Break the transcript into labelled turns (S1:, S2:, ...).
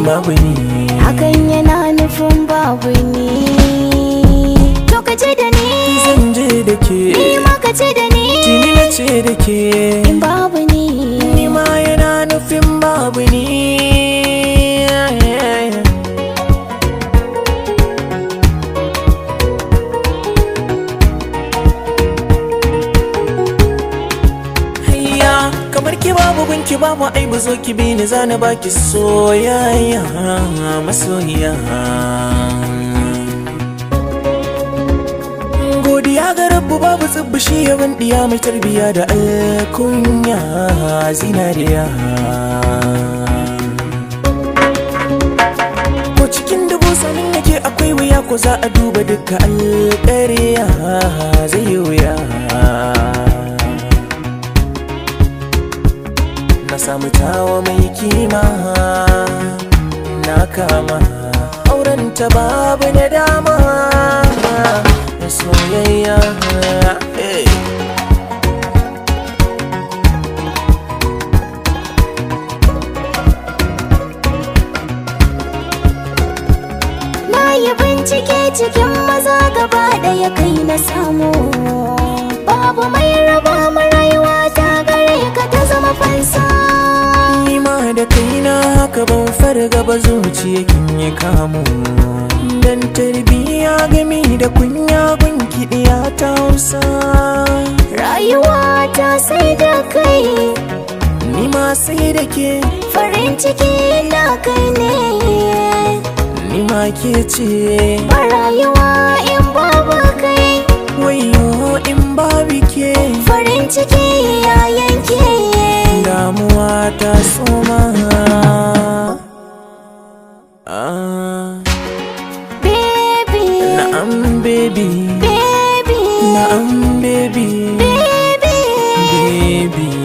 S1: babu ni
S2: hakan yana nufin babu ni to ka ce da ni
S1: zan je da ke
S2: ni ma ka ce da ni
S1: tuni na ce da ke
S2: in babu ni
S1: ni ma yana nufin babu ni Hayya kamar ki babu gunki babu aibu zo ki bi ni zana baki soyayya masoyiya godiya ga rabbu babu tsibbishi yawan diya mai tarbiya da alkunya zinariya ko cikin dubu sanin yake akwai wuya ko za a duba duka alƙariya zai yi wuya na samu tawa mai kima na kama auren ta babu na dama na soyayya hey.
S2: na yi bincike cikin maza gaba ɗaya kai na samu babu mai raba mu rayuwa ta gare ka ta zama fansa
S1: ni ma da kaina haka ban farga ba zuciya kin yi kamu dan tarbiya gami da kunya gunki ɗiya ta hausa
S2: rayuwa ta sai da kai
S1: ni ma sai da ke
S2: farin ciki na kai ne
S1: ni ma ke ce
S2: ba rayuwa in babu kai
S1: wayo in babu ke
S2: farin ciki ya yanke
S1: damuwa ta soma ah,
S2: baby
S1: na'am baby
S2: baby
S1: na'am baby
S2: baby
S1: baby